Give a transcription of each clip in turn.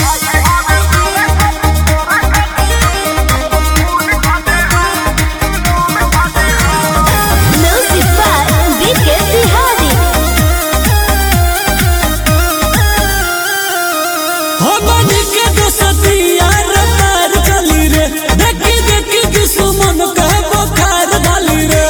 Music by BK Bihari. हमनी के दोस्तिया रतार चली रे देखी देखी दुश्मन के बुखार डाली रे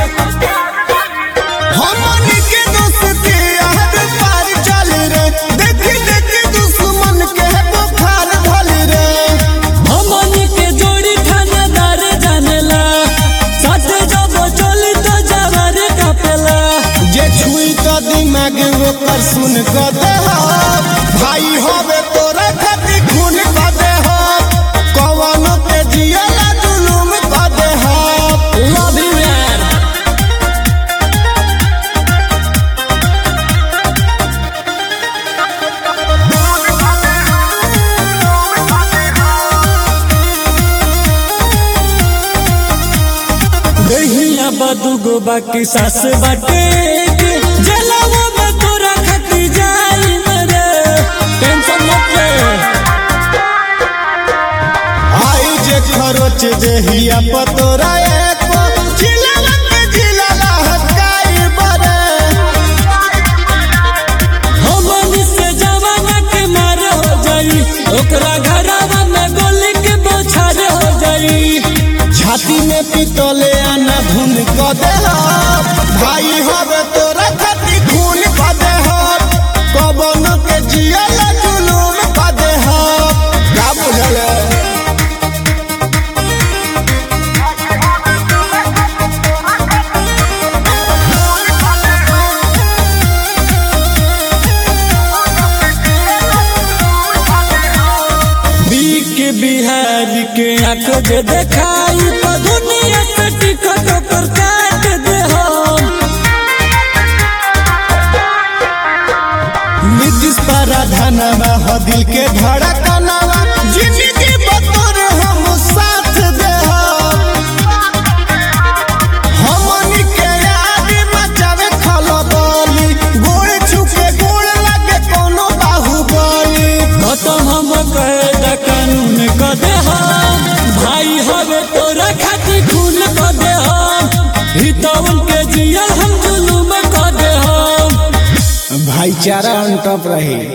हमनी के दोस्ती यार पार चल रे देखी देखी दुश्मन के बुखार भल रे हमनी के जोड़ी थानेदार जानेला साथ जब चली तो जवार कापेला जे छुई तो दिमाग ओकर सुन क दे भाई होवे तोरा खातिर खून क दे कवनो के जियला जुलुम क दे लव यू यार दहिया बदुगो बाकी सास बाटे के जलावा में तोरा खती जाई मेरे टेंशन मत ले आई जे खरोच देहिया पतोरा एको जिलावा के जिलाला हकाई बरे हमनी से जवाना के मार हो जाई ओकरा घरवा में गोली के बौछार हो जाई छाती में पितले आना धुन क दे भाई होवे तोरा खातिर खून क दे कवनो के जियला जुलुम क दे का बुझल बीक के बिहार के आंख जे देखाई तो दुनिया से टिकट पर काट दे हम नीतीश पराधनवा हो दिल के धड़कनवा जिंदगी बतौर हम साथ दे हमनी के याद मचावे खलबली गोड़ छुके गोड़ लगे कोनो बाहुबली खत्म हम कैदा कानून क दे हम भाई हवे तोरा खातिर खून क दे हम हितवन के जियल हम जुलुम क दे हम भाईचारा अन टप रहे